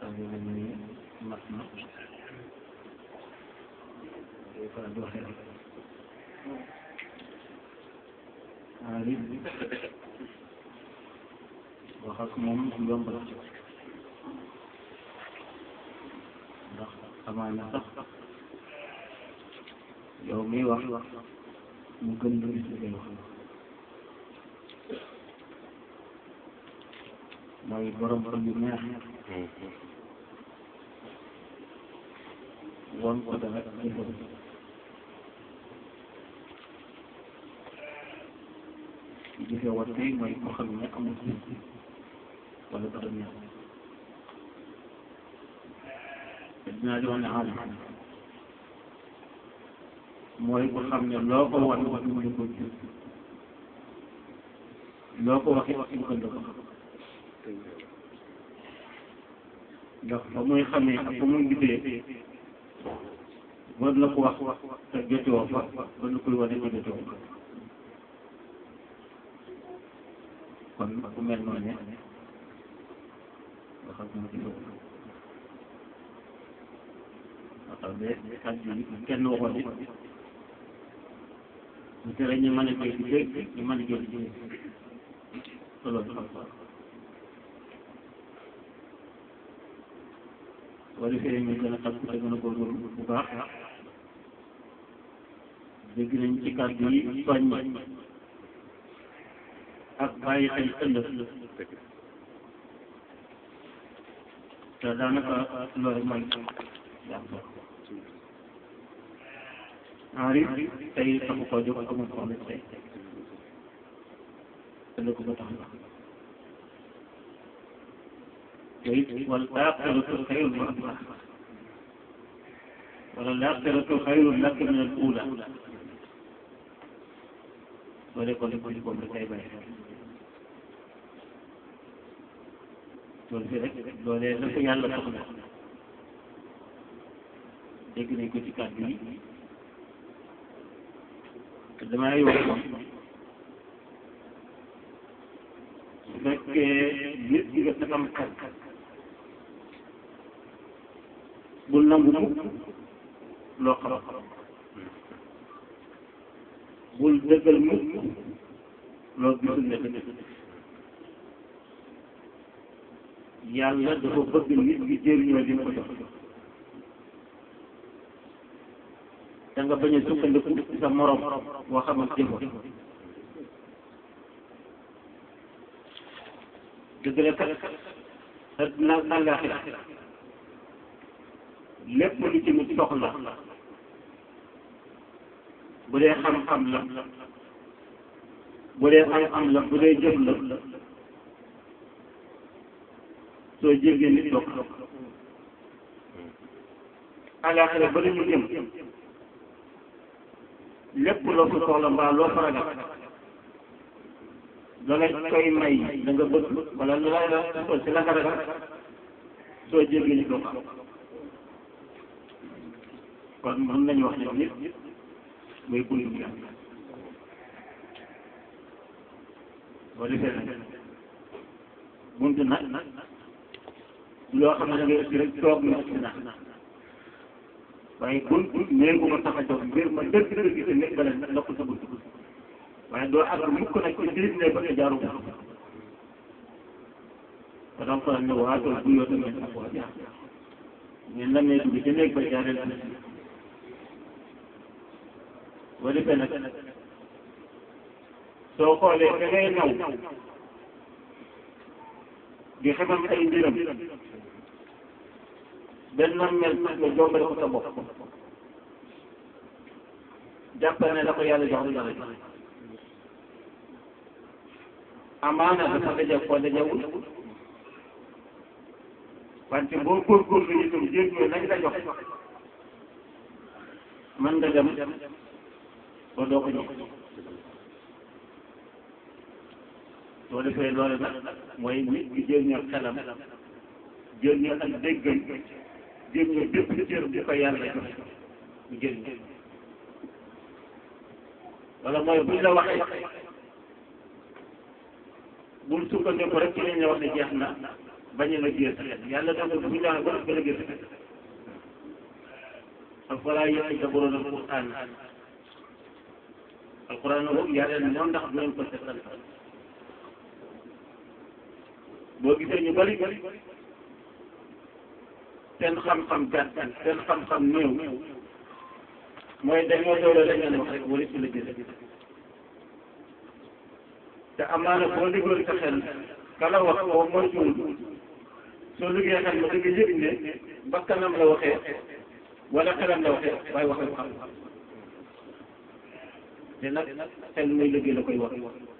ni mat na day faral di waxee rek waaye wax ak moom yomb la ndax amaana sax yow miy wax mu gën lu gis li ngay wax mooy borom xol yu neex won ko dara jëfam jëfe wat tey mooy ko xam ne amul wala dara neex te dinaa di wax ne alam mooy ko xam ne loo ko wan wax mu ne ko jëf loo ko waxee wax mu gën ko ndax fa muy xamee ak fa muy gisee war na ko wax te jotewoo fa war na koy wane ko jotewoo fa kon ku mel noonu ne nga xam ne ci loolu nga xam ne kàddu yi kenn waxoon it bu tere ñu mën a koy di dégg ñu mën a jël di solo bi xam wala fee ñu gën a takku te gën a góorgóorlu bu baax dégg nañ ci kàddu yi soññ ak bàyyi xel ëllëg te daanaka loolu mooy yàq Henri tey taxu koo jóg amul soxla tey ëllëg ba tax na te it wal aaxiratu xayrun wa abqaa wala al aaxiratu xayrun laka min al uulaa loole ko ko di ko tey bàyyi loolu fi rek loolee la ko yàlla soxla dégg nañ ko ci kàddu yi te damay wax ko su fekkee nit ki nga sa am xel bul nangu mukk loo xam bul dëggal mukk loo gisul ne dëgg yàlla dafa bëgg nit ki jëriñoo li mu ko jox da nga bañ a sukkandiku ci sa morom boo xam ak jëfoo dëgg la kat adduna ak àllaaxira lépp lu ci nit soxla bu dee xam-xam la bu dee am-am la bu dee jëf la soo jégee nit dox àllaaxira ba ñu jëm lépp loo fa soxla mbaa loo fa ragal la la koy may da nga bëgg wala lu la la si la nga ragal soo jégee nit dox kon mën nañu wax ne nit mooy buntu bi boo defee nag buntu nag loo xam ne da ngay ëpp rek toog na ëpp na waaye buntu néeg bu ko tax a jóg mbir ma dëgg dëgg te nekk ba leen nekkul sa buntu waaye doo àgg mukk nag ci biir ne ba nga jaaru ko ba donc ne waatul bu yoo tamit ak waa jaar ngeen la nee dugg ci néeg ba jaareel boo defee nag soo xoolee da ngay naw di xamal ay mbiram benn mel sax nga jombale ko sa bopp jàppal ne la ko yàlla jox dara jox amaana dafa daje koo dajewul wante boo góorgóorlu itam jéggoo nañ la jox mën nga dem ba doo ko jox soo defee loolu nag mooy nit ki jël ñoo xelam jël ñoo ak déggam jël ñoo bépp cër bu ko yàlla jox mu jël ñoo wala mooy buñ la waxee bul sukkandiku rek ci liñ la wax ne jeex na bañ a liggéey sa xel yàlla dafa bu ñu daan ba nga liggéey sa xel afalaa yatadabbaruuna al-Qur'aan alquran la boobu yàlla ne noonu ndax du leen ko seetal boo gisee ñu bari seen xam-xam gàtt seen xam-xam néew mooy dañoo doole lañ leen wax rek wala ci la jële te amaana boo dégloon sa xel kala wax boo moytuwul soo liggéey xel ma dëgg yëg ne bakkanam la waxee wala xelam la waxee waaye waxee xam te nag xel muy liggéey la koy wax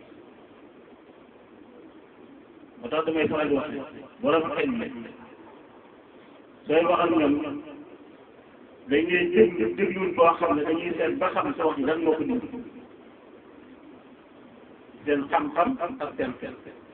moo tax damay faral di wax borom xel mi sooy wax ak ñoom dañ leen déglu dégluwul boo xam ne dañuy seet ba xam sa wax ji lan moo ko dindi seen xam-xam ak seen xel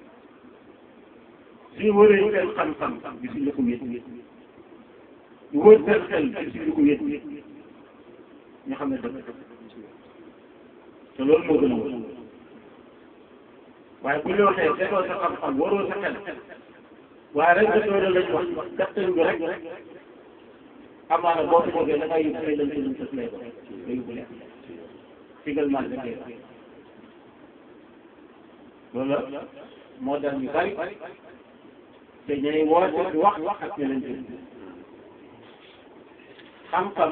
suñu wëree seen xam-xam gisuñu ko wét ñu wër seen xel gisuñu ko wét ñu xam ne dëgg te loolu moo gën a wóor waaye bu ñu waxee defoo sa xam-xam waroo sa xel waaye rek nga doole lañ wax gàttal bi rek amaana boo ko jógee da ngay yóbbu ay lënt lënt sës lay doon nga yóbbu leen également da koy loolu la moo dal ñu bari te ñooy woote di wax wax ak ñu leen dégg xam-xam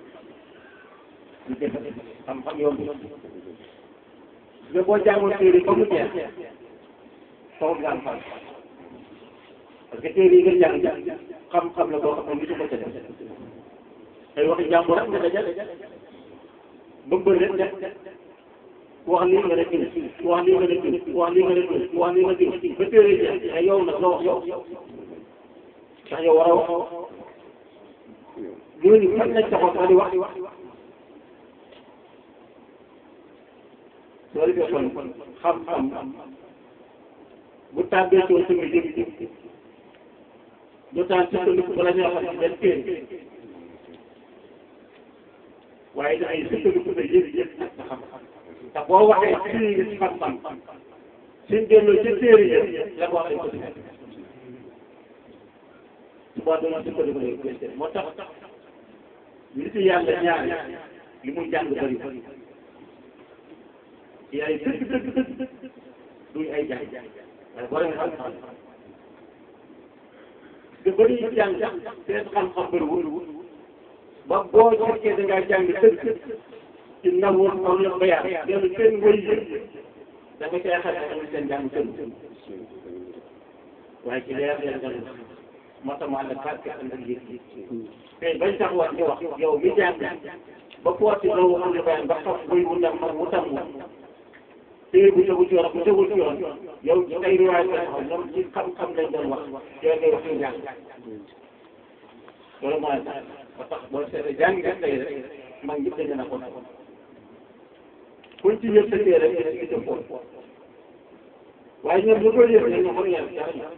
du defe xam-xam yomb nga boo jàngoon téere ba mu jeex foofu nga am xam parce que téere yi nga jàng xam-xam la boo xam ne gisu ko ca def ay waxi jàmbur rek nga dajale bëgg leen def wax lii nga def wax lii nga def wax lii nga def wax lii nga def ba téere jeex ay yow nag loo wax yow ndax yow war a wax ñooñu fan lañ taxaw sax di wax soo defee kon xam-xam bu tàbbee soo sama jëm du taan sukkandiku bala ñoo xam benn téere waaye dafay sukkandiku sa yëg yëg ak sa xam-xam te boo waxee fii nga ci xam-xam suñ delloo ci téere yi la ko waxee ko si suba dama sukkandiku rek moo tax nit yàlla ñaari li muy jàng bëri yaay dëgg dëgg dëgg duñ ay jàng waaye borom xam-xam nga bëri jàng seen xam-xam bëriwul ba boo fekkee da ngaa jàng dëgg ci nawul am la bayaan yow seen wëy yëpp da nga cay xam ne seen jàng sën waaye ci leer leer nga moo tax mu ànd ak barke ànd ak yëg te bañ tax wax di wax yow mi jàng ba pooti loolu am la bayaan ba xam wëy wu tam mu tam téere bu tegu ci yoon bu tegul ci yoon yow ci ay riwaay la taxaw ñoom ci xam-xam lañ doon wax yow ngay wax ñu jàng loolu mooy tax ba tax boo seetee jàng nga tey rek mag ñëpp dañu na ko kuñ ci yëpp sa téere rek nga ci foofu waaye ñoom ñu koy yëpp dañ ne ko yàlla dara ñu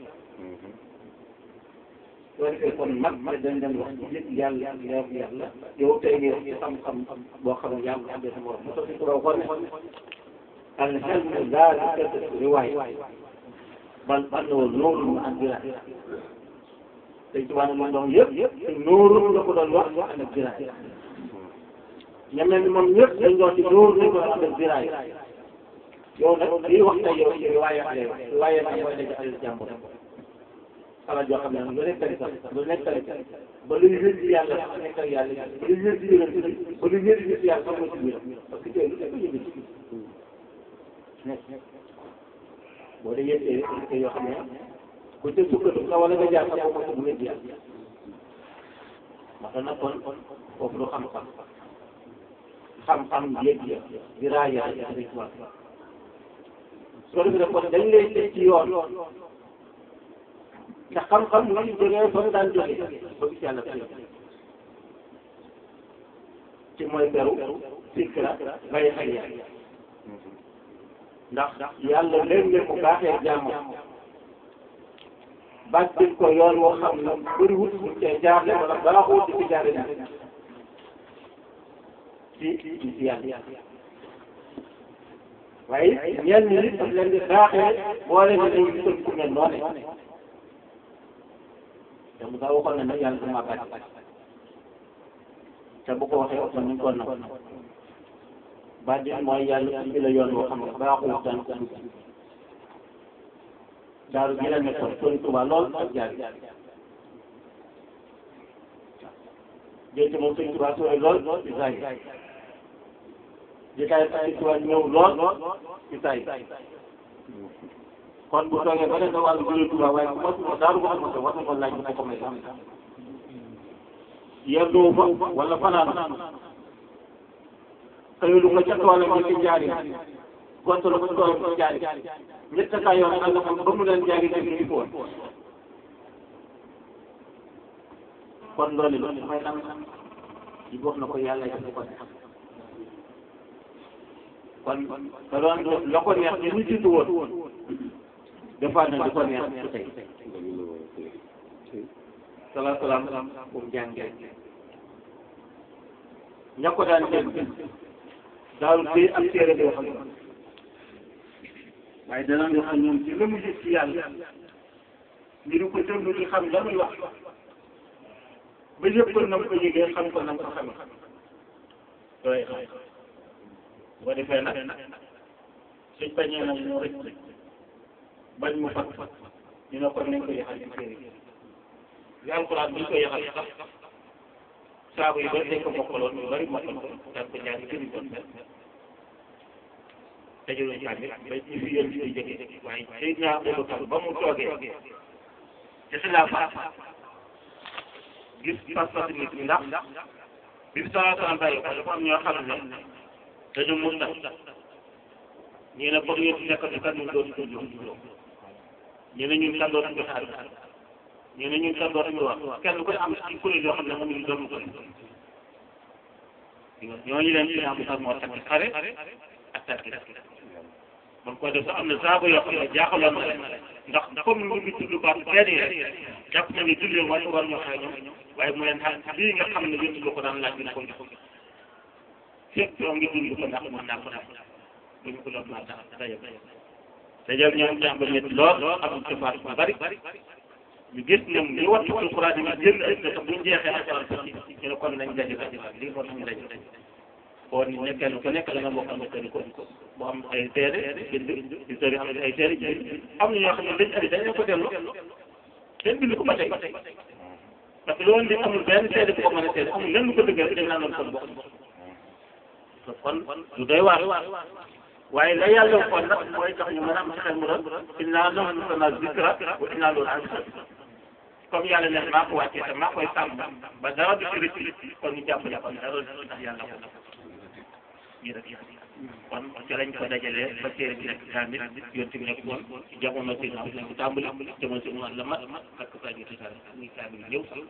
soo defee kon mag ma dañ leen wax ci yëpp yàlla leer yàlla yow tey ngay wax ci xam-xam boo xam ne yàlla xam ne sa morom mu sotti ko ko ne العلم لا تكتب رواية بل أنه نور عن دراية تجوان من يب نور لكل الوقت عن الدراية ñamel moom ñëpp dañ doon ci dóor ñu ko am diraay yow nag lii wax na yow ci riwaaya lay wax riwaaya nag mooy daje alal jàmbur xalaat joo xam ne lu nekk sax lu nekk ba luy wér ci yàlla sax nekk ak yàlla ba luy wér ci yonent bi ba luy wér ci yàlla sax moo ci biir parce que tey lu nekk ñu boo dee yéen te yoo xam ne ku ca sukkandiku nga wala nga jaar sax boo ko bu ngeen jaar wax na kon foofu lu xam-xam xam-xam yéeg ya di raaya rek wax soo defee kon dañ lay teg ci yoon ndax xam-xam mu ngi jógee fa mu daan jógee ba gis yàlla fi ci mooy beru sikra bàyyi xel yàlla ndax yàlla léeg-léeg mu baaxee jàmmam bàccil ko yoon woo xam ne bëri wut ñu cee jaarle wala baaxoo di ci jaarle ci ci ci yàlla waaye ñenn ñi daf leen di baaxee boole ne dañu gisal ku mel noonu te bu daa waxoon ne nag yàlla dama bàcc te bu ko waxee aussi ñu ko nag bàcc mooy yàlla indi la yoon boo xam ne baaxul daan ko dugg daaru gi la nekkoon sori Tuuba lool ak jaar jënd moom sëñ Tuuba sori lool ci saa yi di tay sëñ Tuuba ñëw lool ci saa yi kon bu toogee ba ne sa wàllu jëlee Tuuba waaye bu ma ko daaru ko ma war na ko laaj bu ko ko may yendoo fa wala fanaan xëyulu ko ca toolam yi ci jaari gontalu ko toolam ci jaari ñett ka yoon ànd ak ba mu leen jaari dem ci woon kon loolu la may nam di wax na ko yàlla def ko def kon da doon def la ko neex ni ñu jiitu woon defaat na di ko neex ci tey salaa salaam bu mu jàngee ña ko daan dégg daawul téye ak téere di wax ak ñoom waaye danañ wax ak ñoom ci la mu gis ci yàlla ñu di ko déglu di xam la muy wax ba yëpp na mu ko yëgee xam ko na mu ko xamee looy xam bu ko defee nag suñ bañee nag ñu rëcc bañ mu fat ñu ne kon nañ ko yaxal ci téere yi alxuraan bi ñu koy yaxal sax saabu yi bari dañ ko mokkaloon ñu bari mokkal ko daan ko ñaari jëriñ doon mel dajaluñ tamit ba ci fi yéen ci jógee waaye Seydina Abubakar ba mu toogee ci xilaafa gis pas-pas nit ñi ndax bi salaa salaam bàyyi ko dafa am ñoo xam ne dañu mun na ñii ne bëgg yéen nekk di kan ñu doon tudd ñu ne ñun kan doon ko xaar ñu ne ñun kan doon wax kenn ku ne am ci kuréel yoo xam ne moom ñu doon ko ñooñu leen ci am sax moo takk xare ak takk man ko def sax am na saako yoo xam ne jaaxaloon na leen ndax comme lu ngi tudd baat benn yi rek jàpp na ni julli war war ñoo xëy ñoom waaye mu leen xam lii nga xam ne yéen lu ko daan laaj bi na ko jox fépp yoo ngi dund ko ndax mën naa ko def duñ ko doon maa tax dajal dajal ñoom jàmba ñetti lool am ci faat bu bari ñu gis ñoom ñu wattu alquran yi génn ay na sax buñ jeexee alquran sax ñu ne kon nañ daje daje lii moo tax ñu daje kon ni ne kenn ku nekk da nga bokk am seen ko bu am ay teere bind di sori am ay teere am na ñoo xam ne dañ andi dañ ko dellu kenn bind ko ba tey parce que loolu li amul benn teere bu ko mën a teere amul lenn lu ko dëggal dañ naan loolu kon bokk kon du doy waar waaye la yàlla kon nag mooy tax ñu mën a am ci xel mu doon innaa nahnu nazzalnaa zikra wa innaa lahu lahaafizuun comme yàlla ne maa ko wàccee te maa koy sàmm ba dara du ci rëcc kon ñu jàpp jàpp dara du ci tax yàlla ko ñu rek kon ci lañ ko dajalee ba téere bi nekk kaamil yonti bi nekk woon ci jamono si naa nekk tàmbali jamono si mu la mat ak saa ñu tisaare muy kaamil ñëw sax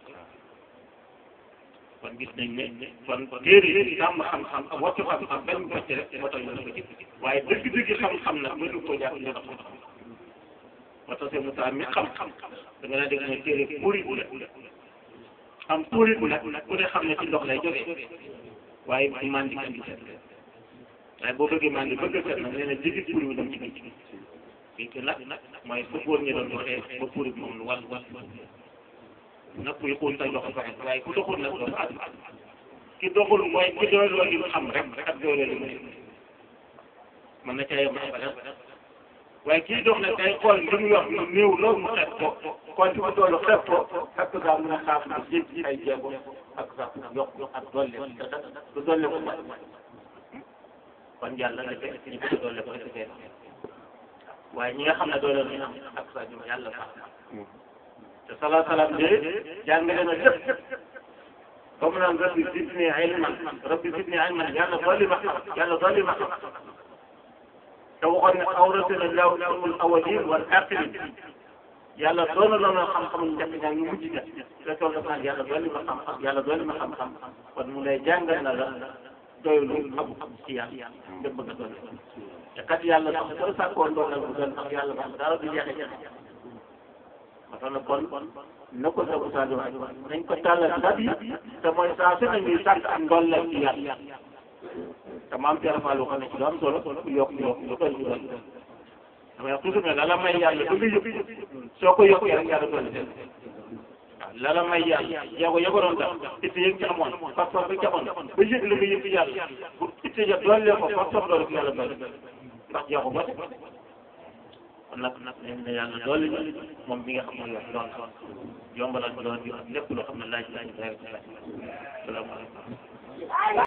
kon gis nañ ne kon téere yi sàmm xam-xam ak wattu xam-xam benn bocc rek moo tax ñu ko jëf waaye dëgg-dëgg xam-xam nag mënu ko jàpp ñu tax moo tax seen Moussa mi xam-xam da nga naa dégg mooy téere purit la am purit nag ku ne xam ne ci ndox lay jógee waaye bu mandi kan di set waaye boo bëggee mandi bëgg a set nag nee na jigi purit bi dem ci biir fii que nag mooy fu góor ñi doon waxee ba purit moom lu wàll wàll nag kuy xuul tay dox fa waaye ku doxul nag doo fa àgg ki doxul mooy ki dooloo li mu xam rek ak dooloo li mu def mën na caa yem abadan waaye kii dox nag day xool li mu yor lu néew loolu mu xeeb ko kon fi mu toll xeeb ko ak daa mën a xaaf na jéggi ay jéego ak sax yokk ak dolle du dolle ko ba kon yàlla na fekk ñu ko dolle ko defee waaye ñi nga xam ne doole ñu am ak sax ñu yàlla baax te salaa salaam de jàngale na lépp ba mu naan rabbi zidni ilman rabbi zidni ilman yàlla dolli ma xam yàlla dolli ma xam te waxoon ne awrasana llaahu ilmal awwaliin wal aaxiriin yàlla doon na la xam-xamu njëkk ñaa ñu mujj ña te toll na yàlla dolli ma xam-xam yàlla dolli ma xam-xam kon mu lay jàngal na la doylu amu ci yàlla nga bëgg a dolli te kat yàlla sax soo sàkkoon doon bu doon sax yàlla sax dara du jeexe jeexe ma tax na kon na ko sa usaa di wax nañ ko tàllal ndab yi te mooy saa su ne ñuy sàkk ak ndollal ci yàlla te maam Thierno Fall waxoon na ci lu am solo ku yokk yokk lu koy ñu doon damay wax toujours ne la la may yàlla ba nga yëpp soo ko yokkee rek yàlla doon seen waaw la la may yàlla yow yow doon def itte yëg ci amoon pas-pas bi ci amoon ba yëg la nga yëg ci yàlla pour itte ja doole ko pas-pas loolu ci yàlla doole ndax jeexu ba de kon nag nag nañ ne yàlla doole ñu moom mi nga xam ne yor doon yombalal doon bi lépp loo xam ne laaj laaj laaj salaamaaleykum